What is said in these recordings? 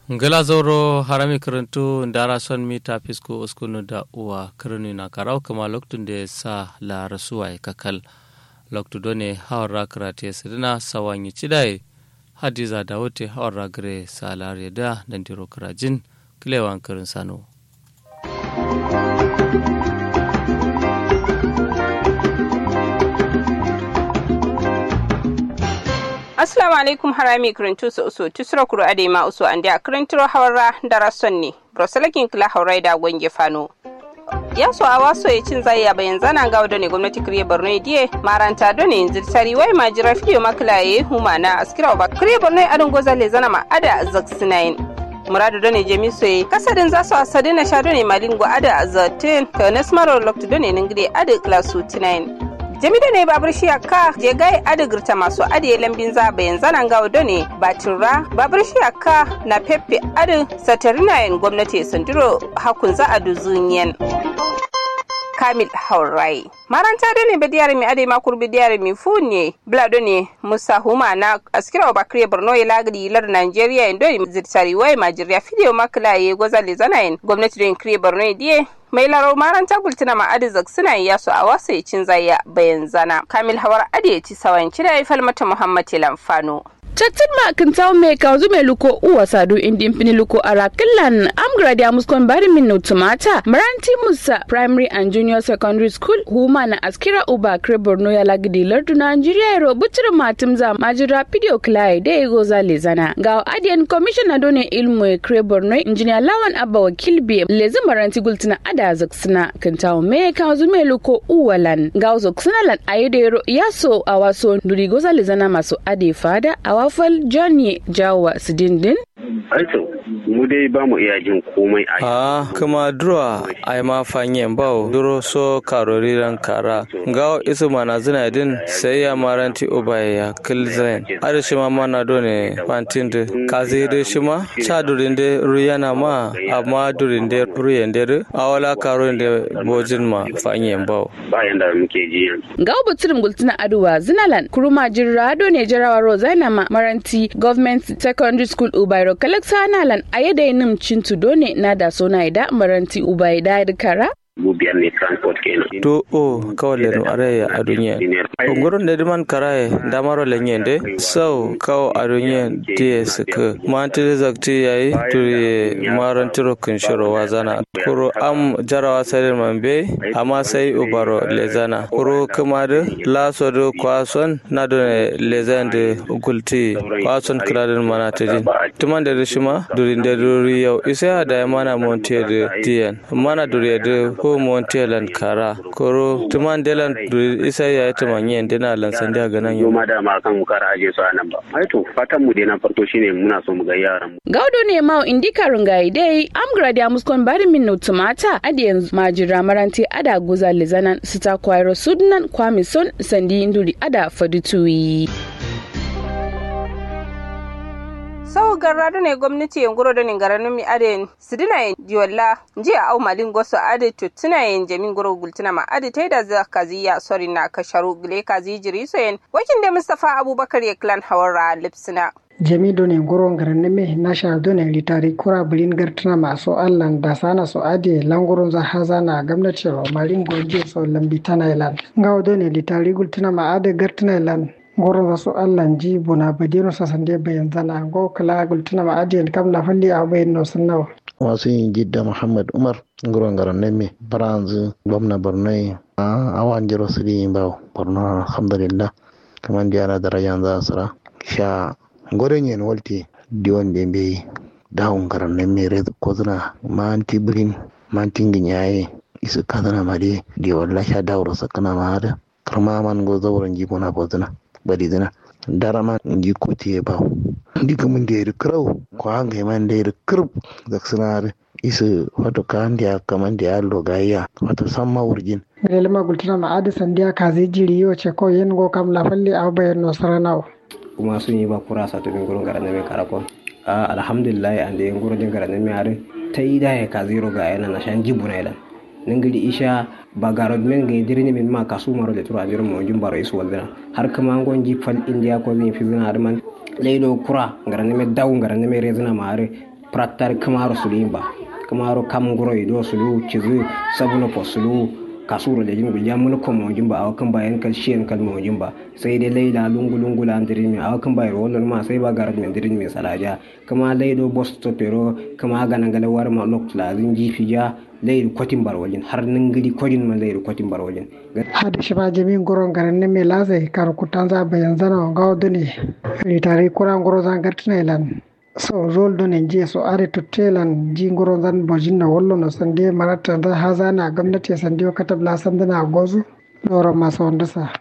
ngala zoro harami karantu ndara son mita fisko uskunu da uwa kirni na karau kama loktun da sa la rasuwa kakal loktu done hawar karate sidina sawanyi cidai hadiza da wote hawar ragare sa lare da dandiro karajin kilewan kirin sano Assalamu alaikum harami kirintu su usu tusura kuro ade ma usu an da kirintiro hawara da rason ne. Brosalakin kila haurai da gwange fano. ya so a waso ya cin zai ya bayan zana ga ne gwamnati kiriye borno diye maranta done yanzu tari wai ma jira fidiyo makila ya huma na askira ba kiriye borno adin goza le zana ma ada zaksinayin muradu done jemi soye kasadin za su asadi na sha done malingo ada zatin ka nasmaro lokta done ningire ada klasu tinayin jami da ne babur shi ka je gai adigirta masu adiye lambin za bayan zanen gawo da ne batura babur shi ka na pepe adi satarinayen gwamnati sandiro hakun za a duzuniyan kamil haurai maranta da ne bidiyar mi ade makur bidiyar mi funye blado ne musa huma na askira wa bakriya borno ya lagri lar nigeria indo zirtari wai majiriya fidiyo makila ya goza le zanayin gwamnati don kriya borno ya diye mai laro maranta bultuna ma adizak suna yi yasu a wasu ya cin zaya bayan zana kamil hawar ade ya ci sawan kira ya falmata muhammad lamfano Chattin ma kan tawo me ka zu me luko uwa sadu indi impini luko ara killan am gradi amuskon bari min no tumata maranti musa primary and junior secondary school huma na askira uba kre borno ya lagidi lardu nigeria ro butir matim za majira video klai de ego za lezana ga adian commissioner done ilmu e kre borno engineer lawan abba wakil bi lezi maranti gultina ada zaksina kan tawo me ka zu me luko uwa lan ga zaksina lan ayedero yaso awaso nduri goza lezana maso ade fada awa wafal johnny jawa su dindin Aito, mu dai ba mu iya jin komai a a kuma duro ai ma fanyen bawo duro so karori ran kara gawo isu mana zina din sai ya maranti ubai ya kilzain ada shi ma mana do ne fantin da kazi da shi ma cha durin da ruyana ma amma durin da ruyen da awala karo da bojin ma fanyen bawo bayan da muke ji yanzu. gawo butsirin gultuna aduwa zinalan kuruma jirra do ne jarawa rozaina ma maranti government secondary school ubairo kalaksa nalan a yadda nim cintu done na da sona ida maranti ubai da kara Mu biyar ne transport kenan. to o kawai lenu araya a duniya ungurin da diman karaye damaro lenye de sau kawo a duniya diye suka manti da zakti yayi turi maran tiro kunshiro wazana kuro am jarawa sadin mambe amma sai ubaro lezana kuro kuma da laso da kwason na da lezan da gulti kwason kiradin mana ta jin tuman da rishima durin da duri yau isa da mana montiya da diyan mana duri da ko montelan kara koro tuman delan isa ya yi tuman yin dina lansan da ganan yau Noma da ma kan kara aje su a nan ba. Aito, fatan mu dai na farko shine muna so mu ga yaran mu. gaudo ne ma indika rungayi dai am gradi amuskon bari min no tumata adi yanzu majira maranti ada guza lizanan sita kwairo sudnan kwamison sandi induri ada fadutuyi sau garradu ne gwamnati yan guro da ni garanun mi ade sidina yin diwalla jiya au malin goso ade tutuna yin jamin guro gultuna ma ade ta da za kaziya sori na kasharu gile kazi jiri so yin wakin da mustafa abubakar ya klan hawara lipsina jamido ne goron garanne me na shardo ne litari kura bulin gartana masu allan da sana su ade langurun za haza na gwamnati ro marin goje so lambi tana ilan ngawdo ne litari gultuna ma ade gartana ilan goron za su allan ji buna badino sa sande bayan zana go kala gultuna ma ade kam na falli a bayan no sunnawa wasu yin jidda muhammad umar nguron garan neme baranzu gwamna borno a awan jiro su di ba borno alhamdulillah kaman diara darajan za su ra sha goren yen walti diwan de be dawun garan neme red kozuna manti brin manti nginyaye isu kadana made di walla sha dawro sakana maada karma man go zawron jibona bozuna badi zina darama nji kuti ba ndi kamun da yari kirau ko an ga man da yari kirb da sinare isu wato kan da kaman da yallo gayya wato samma wurjin lelma gultuna ma ade sandiya kazi jiri yo ce ko yen go kam la falli a bayan no saranawa kuma sun yi ba kura sa to gurin garan mai karako a alhamdulillah an da yin gurin garan mai are ta yi da ya ka zero ga yana na shan jibu na idan nangiri isha bagarod men ga dirni min ma kasu maro le tura jirum mo jum baro isu waldina har kama ngon ji fal india ko mi fi zina man leido kura ngara ne me daw ngara ne me rezina mare prattar kamaro sulu ba kamaro kam goro ido sulu cizu sabuno po sulu kasuro da jimi gulja mun ko mawjin ba awakan bayan kal shiyan kal mawjin ba sai dai laila lungu lungu la andirin mi awakan bayan rolon ma sai ba garat min dirin mi salaja kama laido boss to pero kama gana gala war ma lok la zin jifi ja lairu kwatin barwalin har nan gidi kwajin ma lairu kwatin barwalin hada shi ba jami goron garan ne me lazai kar kutan za bayan zana ga dune ritari kuran goro zan gartina ilan so rol do ne je so are to telan ji ngoro zan bojin na wollo no sande marata da haza na gwamnati sande o katab la sande na gozu loro maso wanda sa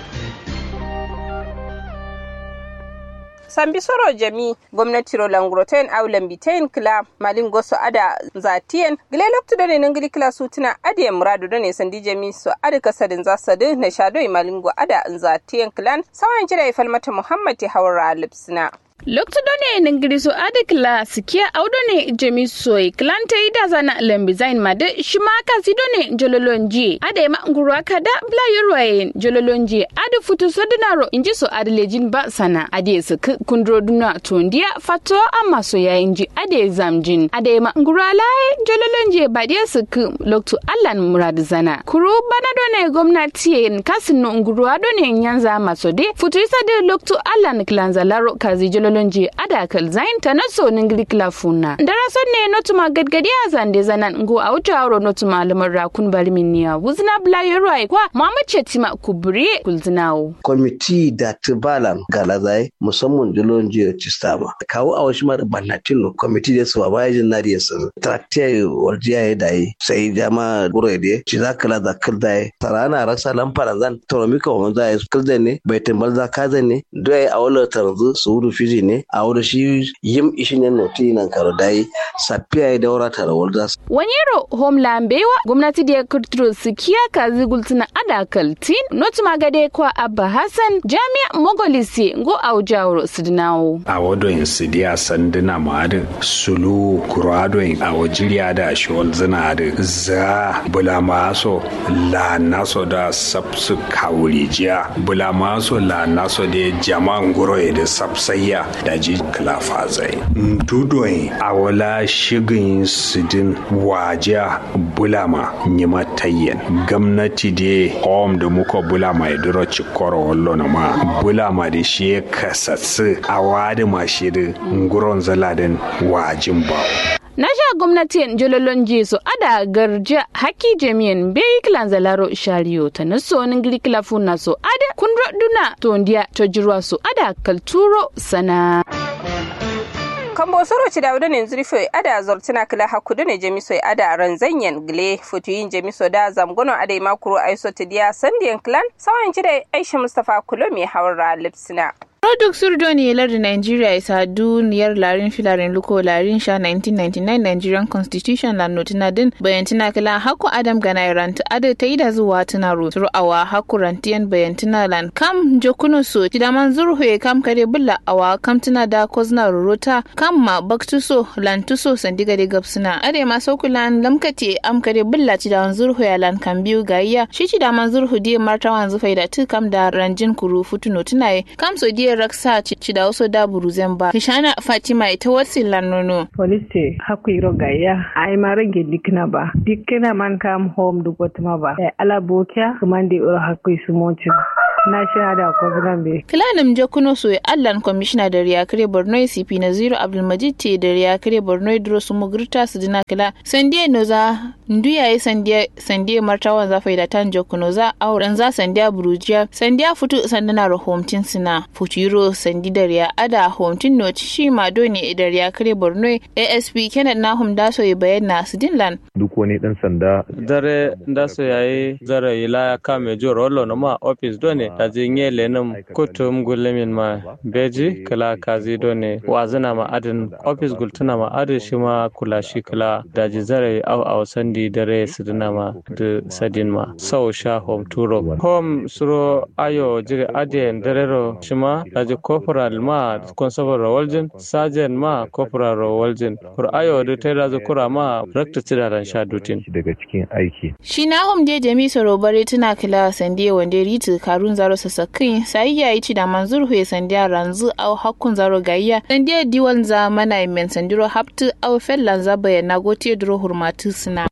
sambi soro jami gwamnati ro langroten au lambitain kila malin goso ada zatien gile loktu done nangili kila sutuna ade muradu done sandi jami so ada kasadin zasadu na shado malingo ada zatien kilan sawan jira ifalmata muhammad hawra lipsina lokto done ningiri so ade kla sikia au done jemi soy klante ida zana lembi zain made shima kasi done jololonji ade ma ngurwa kada bla yorwaye jololonji ade futu sodinaro inji so ade lejin ba sana ade su kundro duna tondia fato amma so ya inji ade zamjin ade ma ngurwa laye jololonji ba de su lokto allan murad zana kuru bana done gwamnati kasin no ngurwa done nyanza masode futu isa de lokto allan klanza laro kazi jololonji lolonji ada kal zain ta naso ningli klafuna dara son ne notuma gadgadi a zande zanan ngo a wuta aro notuma lamar rakun bari minniya wuzna bla yoroi kwa muhammad chetima kubri kulzinawo kwamiti da tibalan galazai musamman jolonji da cistama kawo a wasu mara bannatin kwamiti da su ba yajin na da su traktiya warjiya ya dai sai jama gure da ci za kala da kildai tarana rasa lamfara zan toromika wa zai kildan ne bai tambal za kazan ne dai a wala tarzu su wudu fiji ne a wudu shi yim ishi ne noti nan karo dai safiya ya daura tara walda wanyero homeland bewa gwamnati da ya kirtiro su kiya kazi gultuna ada kaltin not magade kwa abba hassan jami'a mogolisi ngo aujawro sidinawo a wado in sidiya sanduna ma'adin sulu kurado in a wajiriya da shiwal zina da za bula maso la naso da sabsu kawurijiya bula maso la naso da jama'an guro da sabsayya da ji klafa zai dudoyin a wala shigin sidin wajiya bulama nyima tayyen gwamnati da hom da muka bulama ya duro cikoro wallo na ma bulama da shi ya kasatsu a wadi mashi da nguron zaladin wajin bawo na sha gwamnatin jololon jesu ada garja haki jami'in bai kilan zalaro shariyo ta na sonin girkila funa so ada kundro duna tondiya ta jirwa so ada kalturo sana kambo soro ci dawda ne zurfo ada zortina kila hakudu ne jemiso ada ranzanyen gile futuyin jemiso da zamgono ada makuro aiso tidiya sandiyan clan sawan ci da aisha mustafa kulo mai hawar lipsina Product Surdoni lardin Nigeria isa duniyar larin filarin luko larin sha 1999 Nigerian Constitution la notina din bayantina kila haku Adam gana ranta ada ta yi da zuwa tuna ro turu awa haku rantiyan bayantina lan kam jokuno so tidaman zurhu kam kare bulla awa kam tuna da kozna rorota kam ma baktuso lan tuso sandiga de gapsuna ade ma saukulan lamkate am kare bulla tidaman zurhu ya lan kan biyu gayya shi tidaman zurhu die martawan zufai da tu kam da ranjin kuru futuno tunaye kam so die raksa ci da wasu da buruzen ba kishana fatima ita wasu lanono polisi haku iro gaya ai ma rage dikna ba dikna man kam home du gotma ba e ala bokia kumande iro haku sumoci na shahada ko be kilanim jakuno so allan commissioner da riyakare borno cp na zero abdulmajid te da riyakare borno dro su mugurta su dina kila sandiye no za nduya yi sandiye sandiye martawan za faida tan jakuno za auren za sandiya burujiya sandiya futu sandana rahomtin sina futuro sandi da riya ada homtin no shi ma doni da riyakare borno asp kenneth nahum da so yi bayyana su dinlan duk wani dan sanda dare da so yayi zara ila kame jo rollo no ma office done da jinye lenum kutum gulmin ma beji kala kazi done wazina ma adin office gultuna ma adin shi ma kula shi kala da ji zara au au sandi dare sidina ma da sadin ma sau sha home turo home suro ayo jiri adien darero shi ma da ji corporal ma constable rawaljin sergeant ma corporal rawaljin kur ayo da ta da kura ma rakta tidaran sha dutin daga cikin aiki shi na hom je jami soro bare tuna kila sande wande ritu karun za zaro sasakin sai ya yi ci da manzur huye sandiya ranzu au hakkun zaro gayya sandiya diwan za mana men sandiro haptu au fellan za bayana gotiye duro hurmatu suna.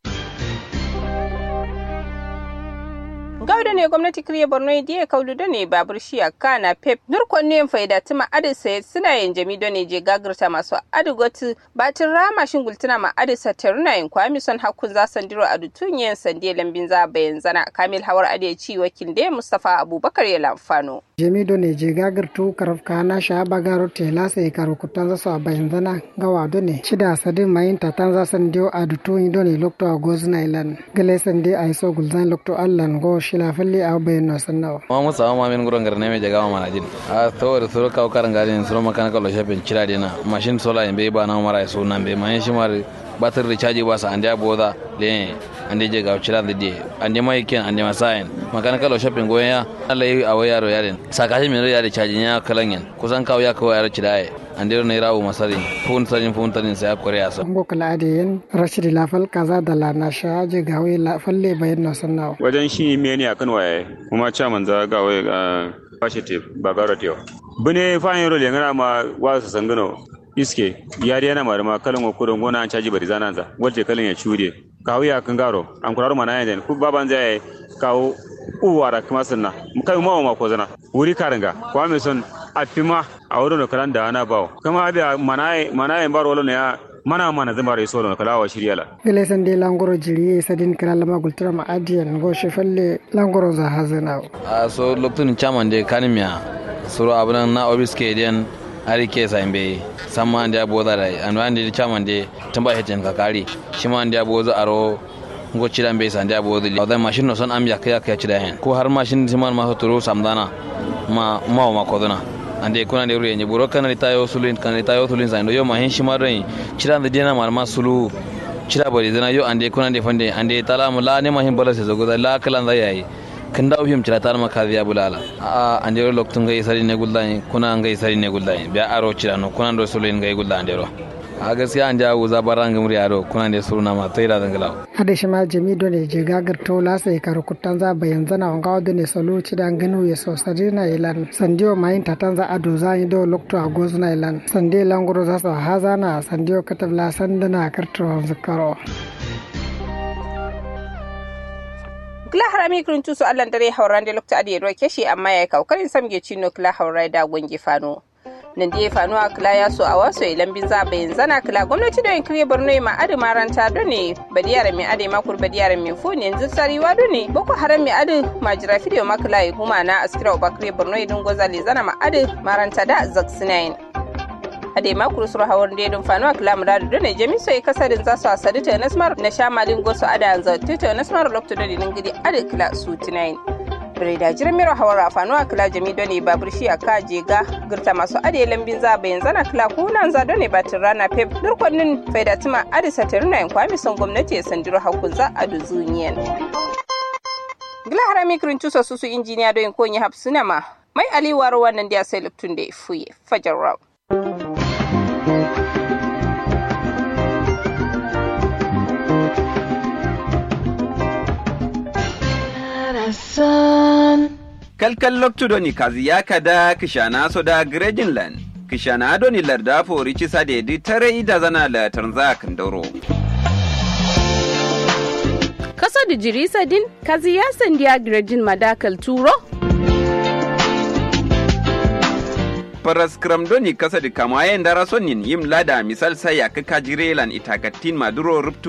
gawda ne gwamnati kiriya borno diya kaudu da ne babur shiya kana pep nurkon ne faida tuma adi sai suna yin jami da ne je gagirta masu adi gotu batin rama shin gultuna ma adi sataruna yin kwami son hakun za sandiro adu tunyen sande lambin za bayan zana kamil hawar adi ci wakil da mustafa abubakar ya lamfano. jami do ne je gagirtu karaf kana sha bagaro tela sai karo kutan za su a bayan zana gawa do ne shida sadin mayin tatan za sandiyo adu tunyi do ne lokto a gozuna ilan gale sande a iso gulzan lokto allan go shila falle a bayan na sannawa. ma musa ma min gurin garne mai jaga mana jin a tawar suru kawo karan gari suru makana kallo shafin cira dina mashin sola in bai ba na mara so nan bai mayan shi mara batir da caji ba sa ande aboda le ande je ga cira da die ande mai ken ande masayen makana kallo shafin goyen ya Allah yi a wayaro yaren sakashi min ya da caji ya kalan yan kusan kawo ya kawo yaro cira ande ne rawo masari fun sanin fun tanin sai akure ya so ngo kala ade yen rashidi lafal kaza da la na sha je gawe la falle bayan na sannawa wajen shi me ne akan waye kuma chairman za gawe bashi te ba garo te bune fa yoro le ngana ma wa su sangano iske yari yana ma ma kalan ko don gona an caji bari zanan za walte kalan ya chure kawo ya kan garo an kuraro mana yan ku baban zai kawo uwara kuma sanna kai ma ma ko zana wuri karanga kwa me son afima a wurin kalan da ana bawo kama abia manaye manaye bar wala ne ya mana mana zama rai solo kala wa shirya la gele san de langoro jiri sadin kala lama gultura ma adiyan go shefalle langoro za hazana a so lokacin chairman de kanimiya suru abunan na obiske den ari ke sa imbe samma ande abo da rai an wande chairman de tamba heten ka kari shi ma ande abo za aro ngo cidan be sande abo da da mashin no son am ya kaya kaya cida hen ko har mashin siman ma turu samdana ma ma ma kodona ande kuna de ruye buro kana litayo sulin kana litayo sulin sa yo ma hen shi ma rai cidan da dina ma ma sulu cida bari dana yo ande kuna de fande ande tala mu la ne ma hin bala se zo da la kalan da yayi kan da ufim cira tar maka biya bulala a ande ro loktun gai sari ne gullani kuna ngai sari ne gullani biya aro cira no kuna ro sulin gai gullani ande ro a gaskiya an jawo zabaran gamri aro kuna ne suruna ma taida dangala ade shima jami do ne je gagar to la sai kar kutan za bayan zana on gawo do ne solo ci dan ganu ya so sadina ilan sandiyo mayin tatan za ado za yi do lokto a gozuna ilan sande languro za su hazana sandiyo katabla sandana karto zakaro kila harami kirin tusu allan dare hauran da lokta adi ruwa keshi amma ya kaukarin samge cino kila haurai da gwangi fano nan da ya fano a kila ya so a wasu ilan bin za bayan zana kila gwamnati da yin kiriya borno ma adi maranta do ne badiyar mai adi makur badiyar mai foni yanzu sariwa do ne boko haram mai adi majira fidiyo ma kila ya huma na askira uba kiriya borno idin gozali zana ma adi maranta da zaksinayin ade makuru suru hawar da dun fanu akla mu da ne jami so kasarin za su asadi ta nasmar na shamalin goso ada yanzu ta nasmar lokto da dinin gidi ade kila su tinayin Breda jiran miro hawar afanu akla jami done babur shi aka je ga girta masu ade lambin za bayan zana kila kunan za done batin rana pep durkonnin faida tuma ade sataruna yan kwami son gwamnati ya sandiro hakun za a duzuniyan. Gila harami kirin tusa susu injiniya don konyi hapsuna ma mai aliwar wannan da ya sai luktun da ya fuye fajar rau. kalkal loktudoni kazi yakada kishana soda grejinland kishana doni larda fori cisa dedi tare ida zana la tanza kandoro kasa da jirisa din kazi ya sandiya grejin madakal turo paras doni kasa di kamayen dara sonin yim lada misal saya kaka jirelan itakatin maduro ruptu